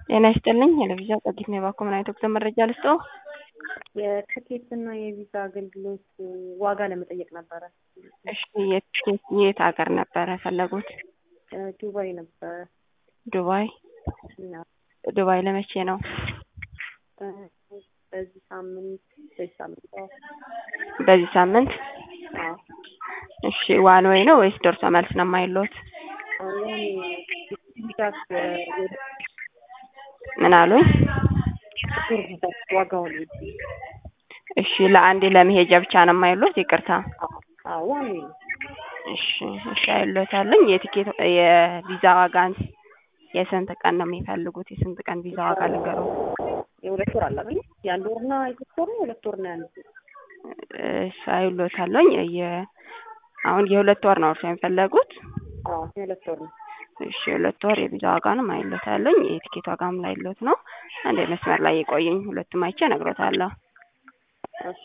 ጤና ይስጥልኝ የለቪዛ ጸጊት ነው የባኮ ምን አይነት ወቅት መረጃ ልስጠው? የትኬት እና የቪዛ አገልግሎት ዋጋ ለመጠየቅ ነበረ። እሺ የትኬት የት ሀገር ነበረ ፈለጉት? ዱባይ ነበረ። ዱባይ እና ዱባይ ለመቼ ነው? በዚህ ሳምንት በዚህ ሳምንት አዎ። በዚህ ሳምንት አዎ። እሺ ዋን ወይ ነው ወይስ ደርሶ መልስ ነው የማይሎት? አሁን ቪዛ ምን አሉኝ? ዋጋውን እሺ ለአንዴ ለመሄጃ ብቻ ነው የማይሎት? ይቅርታ አዎ ዋን ወይ ነው። እሺ እሺ አይሎታለኝ። የቲኬት የቪዛ ዋጋን የስንት ቀን ነው የሚፈልጉት? የስንት ቀን ቪዛ ዋጋ ልንገሩ? የሁለት ወር አለ አይደል? የአንድ ወርና የሶስት ወር ነው የሁለት ወር ነው ያንድ እሺ አይሎታለኝ። የ አሁን የሁለት ወር ነው እርሶ የሚፈለጉት? አዎ የሁለት ወር ነው። እሺ የሁለት ወር የቪዛ ዋጋንም አይሎታለኝ። የቲኬት ዋጋም ላይሎት ነው። አንዴ መስመር ላይ የቆየኝ ሁለቱም አይቼ እነግሮታለሁ። እሺ